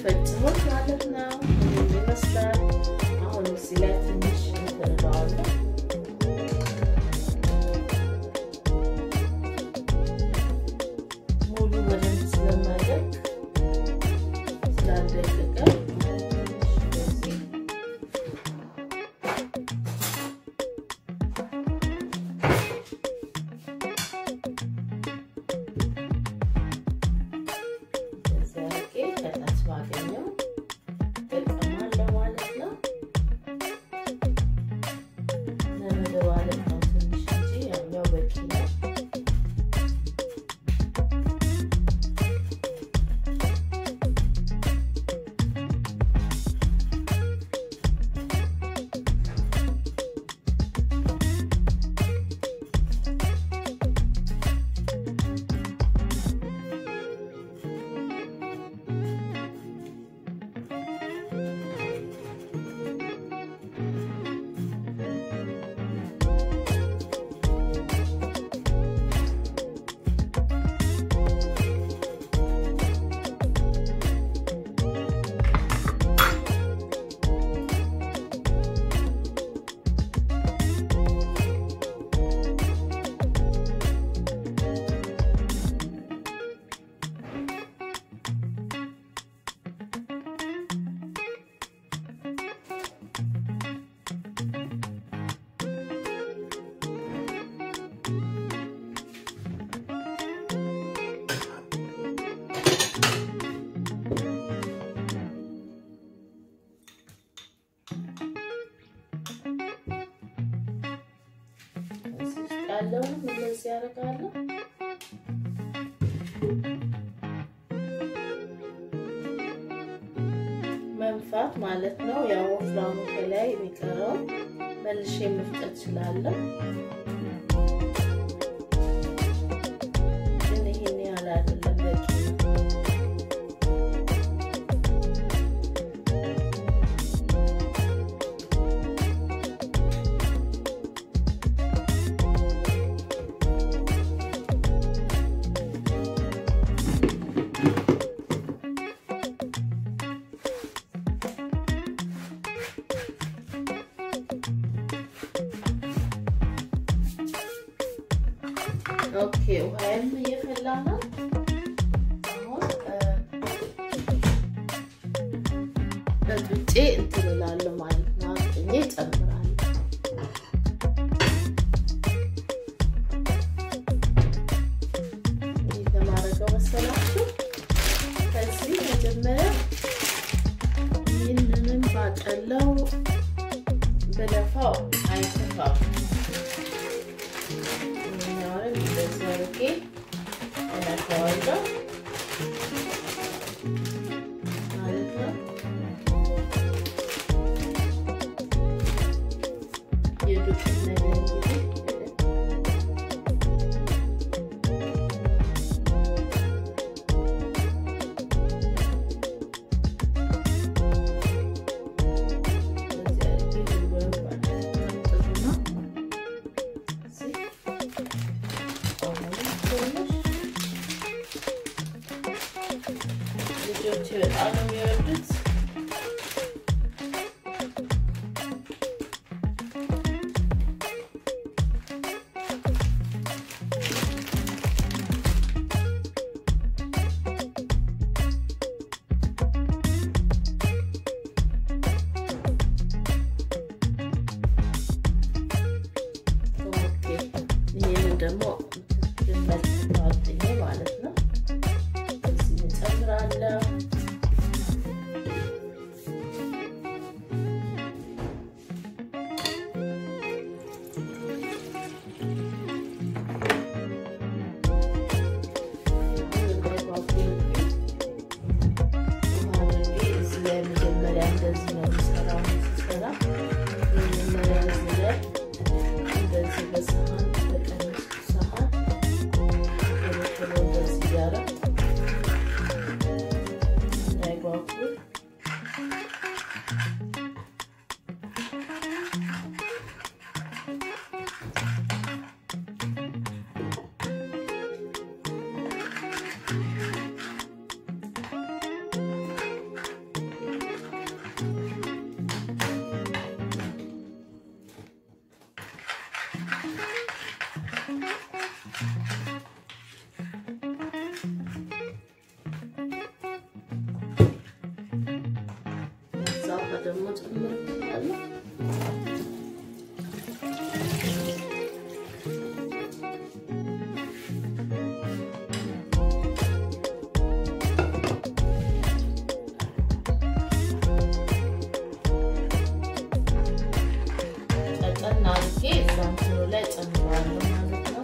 ፈጭሁት ማለት ነው። ይመስላል አሁን እዚህ ላይ ትንሽ እንተንለዋለን ሙሉ በደንብ ስለማይደቅ ስላልደቀቀ ስለዚህ እንደዚህ አድርጌ ከታች ባገኘው እጠቀማለሁ ማለት ነው። ለመደባለቅ ነው ትንሽ እንጂ ያኛው በቂ ነው። ያለውንም እንደዚህ ያደርጋለሁ። መንፋት ማለት ነው። ያው ወፍራሙ ከላይ የሚቀረው መልሼ መፍጨት እችላለሁ። ግን ይሄን ያህል አይደለም በቂ ነው። ኦኬ ውሃይም እየፈላ ነው። አሁን በጥጬ እንትን እላለሁ ማለት ነው። አጥኜ እጨምራለሁ። እንዴት ለማድረገው መሰላችሁ? ከዚህ መጀመሪያ ይህንንም ባጠለው በለፋው አይተፋም። ይህኛውንም እንደዚህ አድርጌ እነካዋለሁ ማለት ነው። የዱቄት ነገር እንግዲህ ልጆች በጣም ነው የሚወዱት። ይህንን ደግሞ መልጥኝ ማለት ነው። እዚህ እንጨምራለሁ። መጀመሪያ እንደዚህ ነው የሚሰራው ሲሰራ መጀመሪያ እዚህ ላይ እንደዚህ በሰሃን በቀንስ ሰሃን ቶሎ ቶሎ እንደዚህ እያደረግ እንዳይጓጉል ደግሞ ጨምርበታለሁ። ቀጠን አድርጌ እዛ እንትኑ ላይ ጨምረዋለሁ ማለት ነው።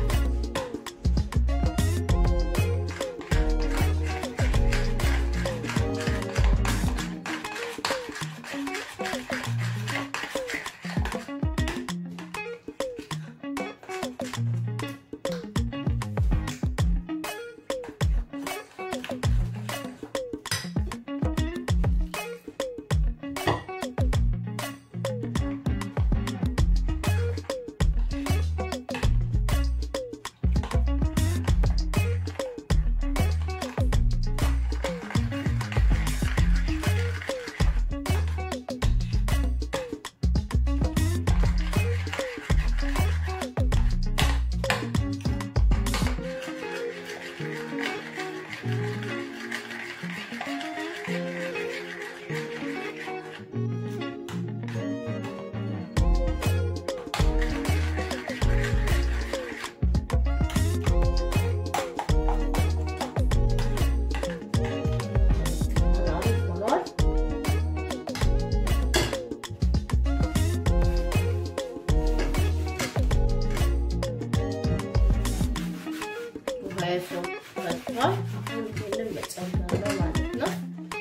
ባይፈው ፈቷል። አሁን ይሄንን መጨመር ነው ማለት ነው።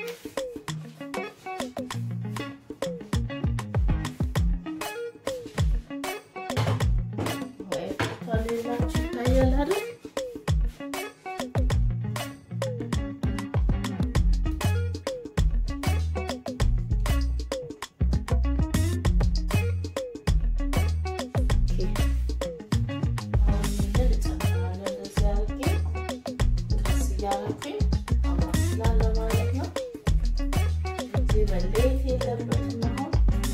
ወይ ፈቷል ሌላችሁ ይታያል አይደል? መለየት የለበትም አሁን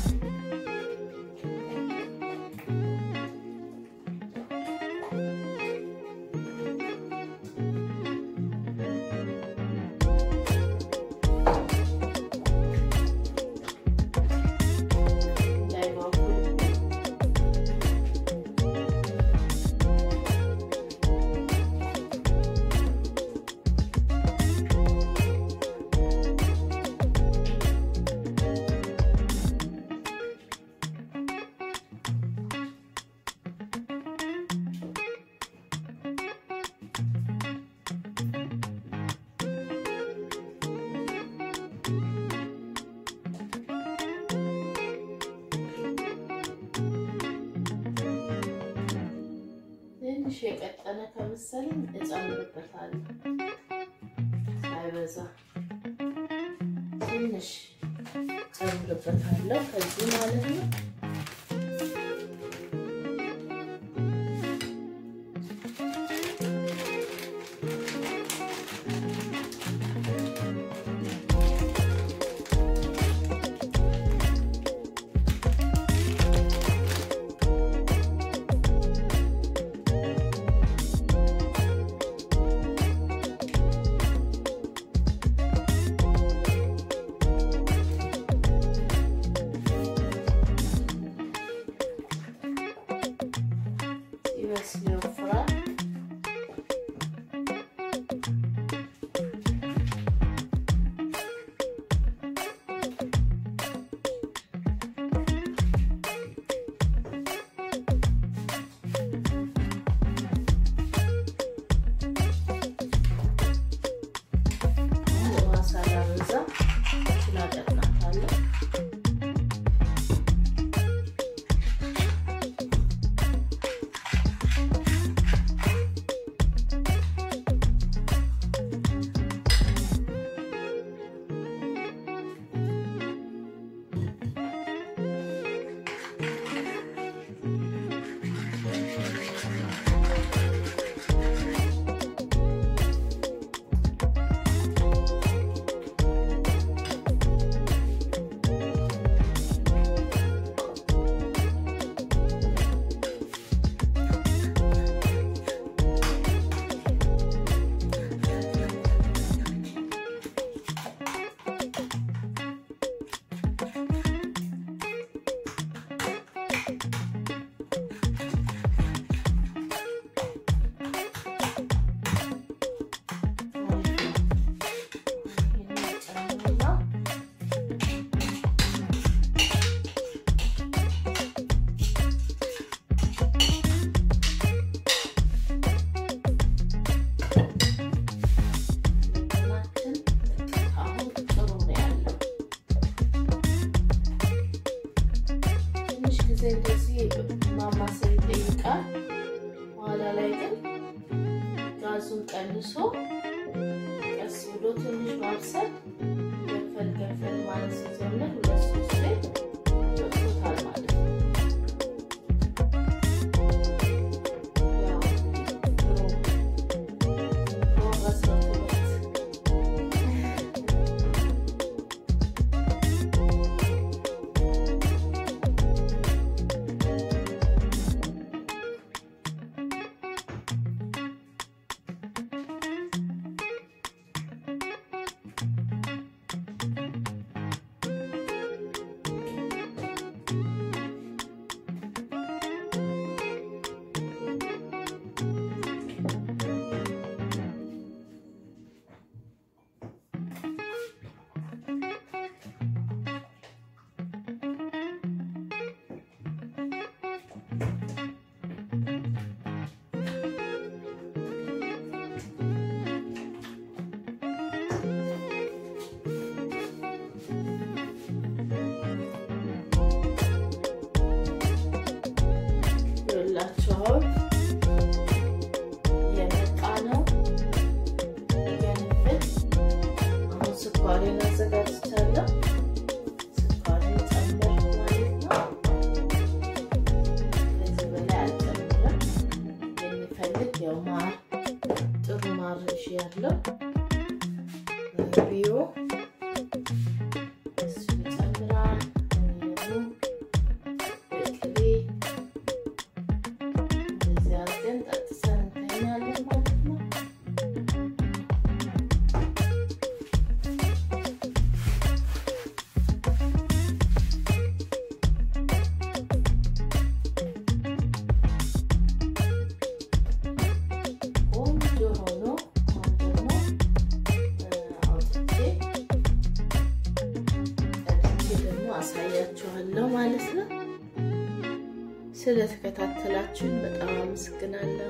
ትንሽ የቀጠነ ከመሰለኝ እጨምርበታለሁ። ሳይበዛ ትንሽ ጨምርበታለሁ ከዚህ ማለት ነው። ሲበስል ይወፍራል። ውሃ ሳላበዛ ስላቀጥናታለሁ። ማማሰል ይጠይቃል። በኋላ ላይ ግን ጋዙን ቀንሶ ቀስ ብሎ ትንሽ ማብሰል ገፈል ገፈል ማለት ሲጀምር ሁለት ሶስት ላይ በቅቶታል ማለት ነው። ያው ድሮ ጎበዝ ነው ትምህርት ይኸውላችሁ አሁን የመጣ ነው ይገንፍል። አሁን ስኳሬን አዘጋጅቻለሁ። ስኳሬን ጨምር ማለት ነው። ከዚህ በላይ አልጨምርም። የሚፈልግ ያው ማር ጥሩ ማር እሺ ያለው ቢዮ እሱ ይጨምራል። ደግሞ በቅቤ እንደዚህ አድርገን ጠጥተን እንተኛለን ማለት ነው። ቆንጆ ሆኖ አሁን ደግሞ አውጥቼ ቀድቼ ደግሞ አሳያችኋለሁ ማለት ነው። ስለተከታተላችሁን በጣም አመሰግናለሁ።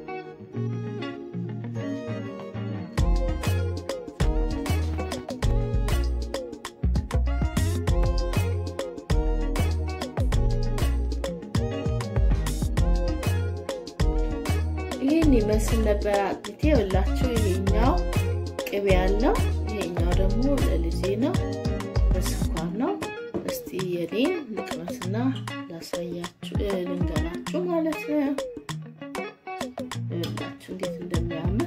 ይህን ይመስል ነበር አጥሚቴ። የወላችሁ ይሄኛው ቅቤ ያለው ይሄኛው ደግሞ ለልጄ ነው፣ በስኳር ነው። እስቲ የኔን ልቅመስና ላሳያችሁ ልንገራችሁ ማለት ነው። ይኸውላችሁ እንዴት እንደሚያምር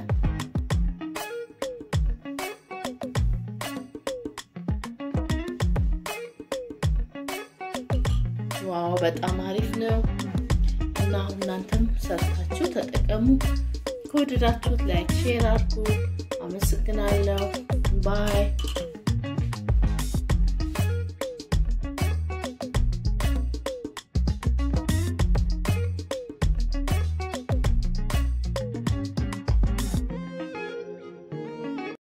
ዋው፣ በጣም አሪፍ ነው እና አሁን እናንተም ሰርታችሁ ተጠቀሙ። ከወደዳችሁት ላይክ፣ ሼር አድርጉ። አመሰግናለሁ። ባይ